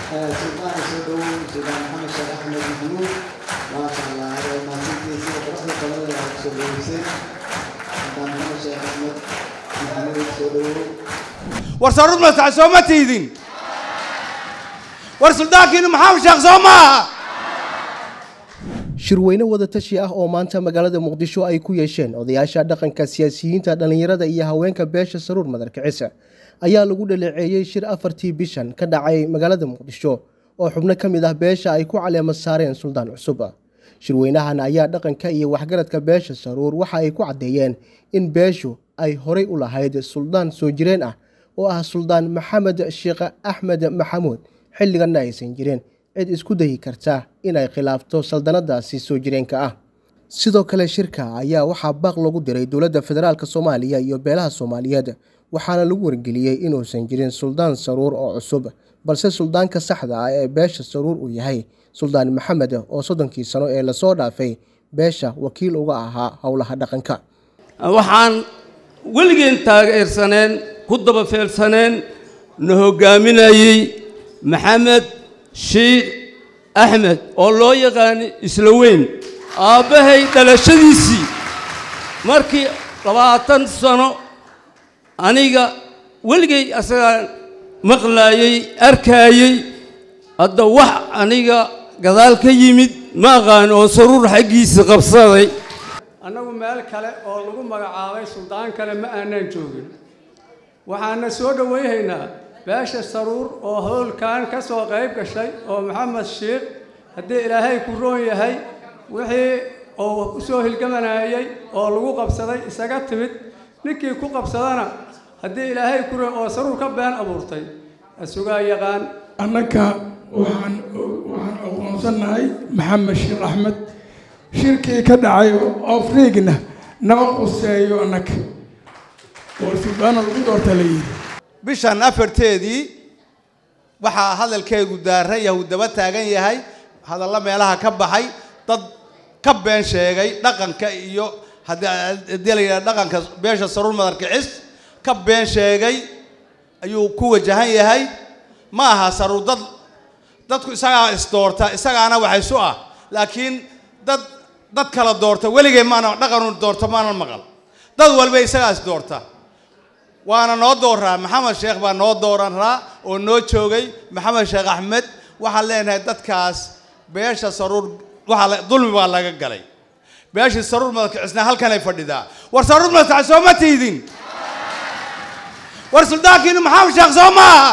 سلطان سيدو سلطان محمد شيخ أحمد محمود ما شاء الله هذا ما سنتي سيدو برحمة الله سيدو حسين سلطان محمد شيخ أحمد محمود سيدو war saruur masax soo ma tiidin war suldaankiinu maxamed sheekh soo maaha shirweyne wadatashi ah oo maanta magaalada muqdisho ay ku yeesheen odayaasha dhaqanka siyaasiyiinta dhallinyarada iyo haweenka beesha saruur madarkicisa ayaa lagu dhaleeceeyey shir afartii bishan ka dhacay magaalada muqdisho oo xubno ka mid ah beesha ay ku caleema saareen suldaan cusub shirweynahan ayaa dhaqanka iyo waxgaradka beesha saruur waxa ay ku caddeeyeen in beeshu ay horay u lahayd suldaan soo jireen ah oo ah suldaan maxamed sheekh axmed maxamuud xilliganna aysan jirin cid isku dayi karta inay khilaafto saldanadaasi soo jireenka ah sidoo kale shirka ayaa waxaa baaq lagu diray dowladda federaalk soomaaliya iyo beelaha soomaaliyeed waxaana lagu wargeliyey inuusan jirin suldaan saruur oo cusub balse suldaanka saxda ah ee beesha saruur uu yahay suldaan maxamed oo soddonkii sano ee lasoo dhaafay beesha wakiil uga ahaa howlaha dhaqanka waxaan weligeen taageersaneen ku daba feelsaneen na hoggaaminayey maxamed shiikh axmed oo loo yaqaani isla weyn aabbahay dhalashadiisii markii labaatan sano aniga weligay asagaan maqlaayey arkaayey hadda wax aniga gadaal ka yimid ma aqaan oo saruur xaggiisa qabsaday annagu meel kale oo lagu magacaabay suldaan kale ma aanaan joogin waxaana soo dhowayhaynaa beesha saruur oo howlkan ka soo qayb gashay oo maxamed shiikh haddii ilaahay ku roon yahay wixii oo u soo hilgamanayay oo lagu qabsaday isaga timid ninkii ku qabsadana haddii ilaahay ku roon oo saruur ka been abuurtay isugaa yaqaan annaga waxaan waxaan aqoonsannahay maxamed sheekh axmed shirkii ka dhacay afriigna nama quseeyo annaga oo suldaana lagu doorta la yidhi bishan afarteedii waxaa hadalkeegu daaran yahay uu daba taagan yahay hadallo meelaha ka baxay dad ka been sheegay dhaqanka iyo haddii la yidhaha dhaqanka beesha saruur madarkicis ka been sheegay ayuu ku wajahan yahay ma aha saruur dad dadku isagaa isdoorta isagaana wax isu ah laakiin dad dad kala doorta weligay maana dhaqanu doorta maana maqal dad walba isagaa isdoorta waana noo dooraa maxamed sheekh baa noo dooranraa oo noo joogay maxamed sheekh axmed waxaan leenahay dadkaas beesha saruur waxaa dulmi baa laga galay beeshii saruur madalkicisna halkanay fadhidaa war saruur madalkicis soo ma tiidin war suldaankiinu maxamed sheekh soo maaha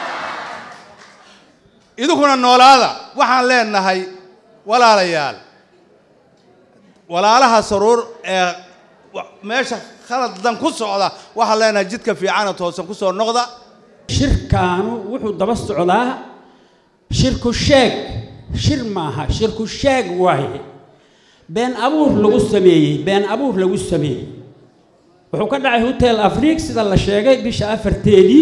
idinkuna noolaada waxaan leenahay walaalayaal walaalaha saruur ee meesha khaladdan ku socda waxaan leenahay jidka fiicana toosan ku soo noqda shirkaanu wuxuu daba socdaa shirku sheeg shir maaha shirku sheeg waaye been abuur lagu sameeyey been abuur lagu sameeyey wuxuu ka dhacay hotel afrique sida la sheegay bisha afarteedii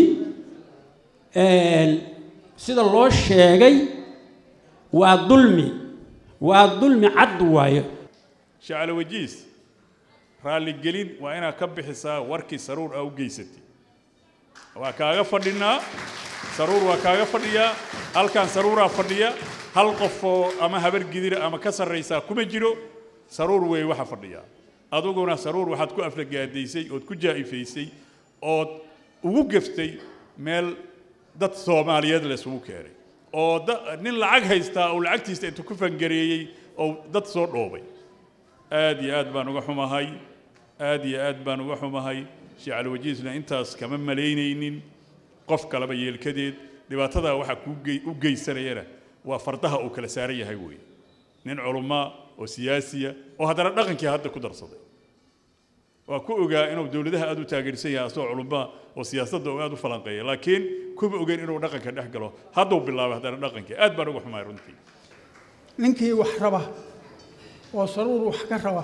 sida loo sheegay waa dulmi waa dulmi cad waayo shacalo wajiis raalligelin waa inaad ka bixisaa warkii saruur aa u geysatay waa kaaga fadhinaa saruur waa kaaga fadhiyaa halkan saruuraa fadhiya hal qofoo ama habar gidira ama ka sarraysaa kuma jiro saruur wey waxa fadhiyaa aduguna saruur waxaad ku aflagaadaysay ood ku jaa'ifaysay ood ugu geftay meel dad soomaaliyeed la isugu keenay oo nin lacag haystaa oo lacagtiisa intuu ku fangareeyey oo dad soo dhoobay aad iyo aad baan uga xumahay aad iyo aad baan uga xumahay sheekh alwajiisna intaas kama malaynaynin qof kaleba yeelkadeed dhibaatadaa waxaa kuu u geysanayana waa fardaha uu kala saaran yahay weeye nin culumaa oo siyaasiya oo haddana dhaqankii hadda ku darsaday waa ku ogaa inuu dowladaha aad u taageersan yahay asagoo culumaa oo siyaasadda uu aad u falanqeeya laakiin kuma ogeyn inuu dhaqanka dhex galo hadduu bilaabay haddana dhaqankii aad baan uga xumahay runtii ninkii wax raba oo saruur wax ka raba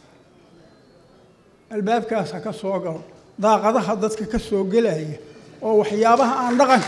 albaabkaas ha ka soo galo daaqadaha dadka ka soo gelaya oo waxyaabaha aan dhaqanka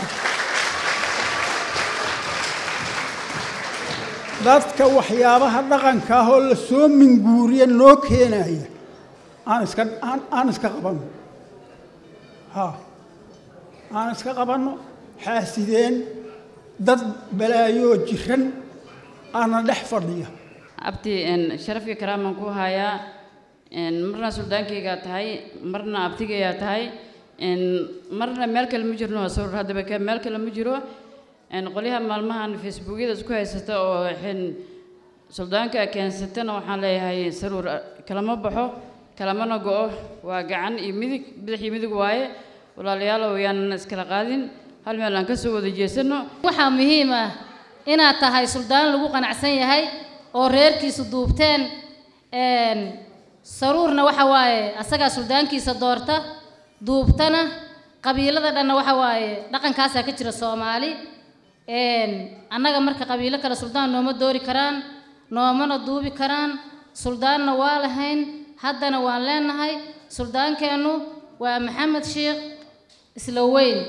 dadka waxyaabaha dhaqanka ah oo la soo minguuriya noo keenaya aan iska aan aan iska qabanno ha aan iska qabanno xaasideen dad balaayoo jiran aana dhex fadhiya abti sharafka karaaman ku hayaa marna suldaankaygaa tahay marna abtigaygaa tahay marna meel kale ma jirno sawir haddaba ka meel kale ma jiro qolyaha maalmahan facebookyada isku haysata oo suldaanka keensatana waxaan leeyahay saruur kalama baxo kalamana go'o waa gacan iyo midig bidix iyo midig waaye walaalayaalow yaanan iskala qaadin hal meel aan ka soo wada jeesano waxaa muhiim ah inaad tahay suldaan lagu qanacsan yahay oo reerkiisu duubteen saruurna waxa waaye asagaa suldaankiisa doorta duubtana qabiilada dhanna waxa waaye dhaqankaasaa ka jira soomaali annaga marka qabiilo kale suldaan nooma doori karaan noomana duubi karaan suldaanna waa lahayn haddana waan leenahay suldaankeennu waa maxamed sheekh isla weyn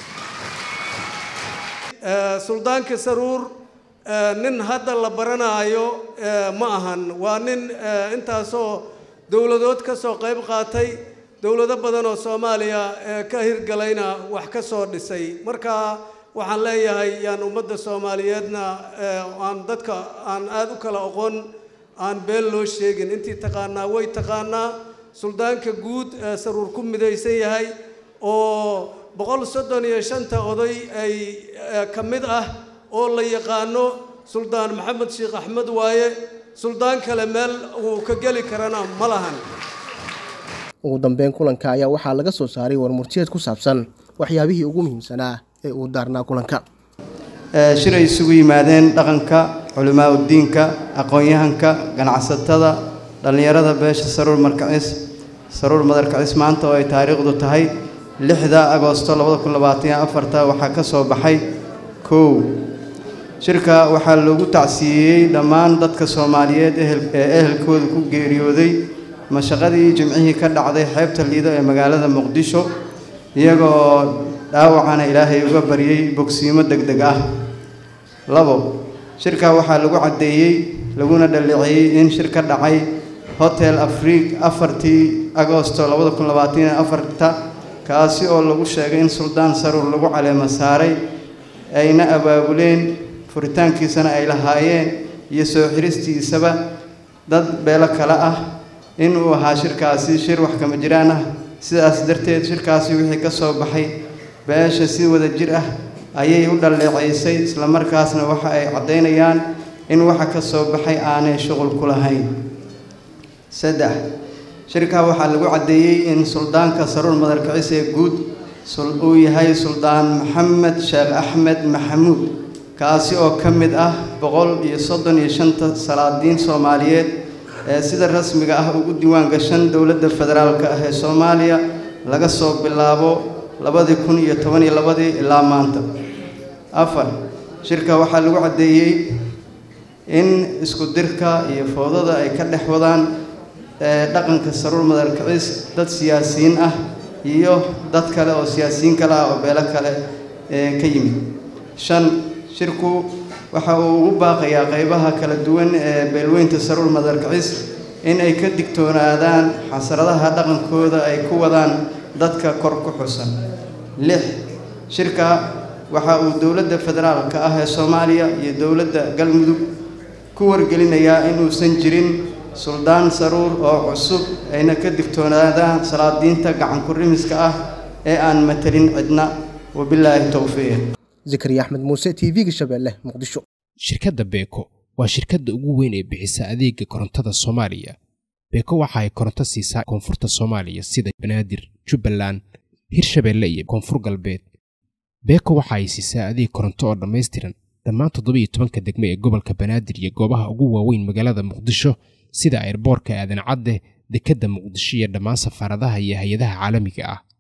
suldaanka saruur nin hadda la baranaayo ma ahan waa nin intaasoo dowladood ka soo qayb qaatay dowlado badan oo soomaaliya ka hirgalayna wax ka soo dhisay marka waxaan leeyahay yaan ummadda soomaaliyeedna aan dadka aan aada u kala oqon aan been loo sheegin intii taqaanaa way taqaanaa suldaanka guud ee saruur ku midaysan yahay oo boqol soddon iyo shanta oday ay ka mid ah oo la yaqaano suldaan maxamed sheekh axmed waaye suldaan kale meel uu ka geli karana ma lahan ugu dambeyn kulanka ayaa waxaa laga soo saaray warmurtiyeed ku saabsan waxyaabihii ugu muhiimsanaa ee uu daarnaa kulanka shir ay isugu yimaadeen dhaqanka culimaa udiinka aqoon-yahanka ganacsatada dhallinyarada beesha saruur markacis saruur madarkacis maanta oo ay taariikhdu tahay lixda agoosto labada kun labaataniyo afarta waxaa ka soo baxay kow shirka waxaa loogu tacsiiyey dhammaan dadka soomaaliyeed ee ehelkooda ku geeriyooday mashaqadii jimcihii ka dhacday xeebta liido ee magaalada muqdisho iyagoo dhaawacana ilaahay uga baryey bogsiimo deg deg ah labo shirka waxaa lagu caddeeyey laguna dhaleeceeyey in shir ka dhacay hotel afriik afartii agoosto labada kun labaataniyo afarta kaasi oo lagu sheegay in suldaan saruur lagu caleemo saaray ayna abaabuleen furitaankiisana ay lahaayeen iyo soo xiristiisaba dad beelo kale ah inuu ahaa shirkaasi shir wax kama jiraan ah sidaas darteed shirkaasi wixii ka soo baxay beesha si wada jir ah ayay u dhalleeceysay islamarkaasna waxa ay caddaynayaan in waxa ka soo baxay aanay shuqul ku lahayn saddex shirkaa waxaa lagu caddeeyey in suldaanka saruur madarkacis ee guud uu yahay suldaan maxamed sheekh axmed maxamuud kaasi oo ka mid ah boqol iyo soddon iyo shanta salaadiin soomaaliyeed ee sida rasmiga ah ugu diiwaan gashan dowladda federaalka ah ee soomaaliya laga soo bilaabo labadii kun iyo toban iyo labadii ilaa maanta afar shirka waxaa lagu caddeeyey in isku dirka iyo foodada ay ka dhex wadaan dhaqanka saruur madarkacis dad siyaasiyiin ah iyo dad kale oo siyaasiyiin kale ah oo beelo kale ka yimid shan shirku waxa uu ugu baaqayaa qaybaha kala duwan ee beelweynta saruur madarkacis in ay ka digtoonaadaan xasradaha dhaqankooda ay ku wadaan dadka kor ku xusan lix shirka waxa uu dowladda federaalka ah ee soomaaliya iyo dowladda galmudug ku wargelinayaa inuusan jirin suldaan saruur oo cusub ayna ka digtoonaadaan salaadiinta gacan ku-rimiska ah ee aan matelin cidna wabilaahi towfiiq zakariya axmed muuse t v-ga shabeelle muqdisho shirkadda beeko waa shirkadda ugu weyn ee bixisa adeega korontada soomaaliya beeko waxa ay koronto siisaa koonfurta soomaaliya sida banaadir jubbaland hirshabeelle iyo koonfur galbeed beeko waxa ay siisaa adeeg koronto oo dhammaystiran dhammaan toddobiiyo tobanka degmo ee gobolka banaadir iyo goobaha ugu waaweyn magaalada muqdisho sida airboorka aadan cadde dekedda muqdisho iyo dhammaan safaaradaha iyo hay-adaha caalamiga ah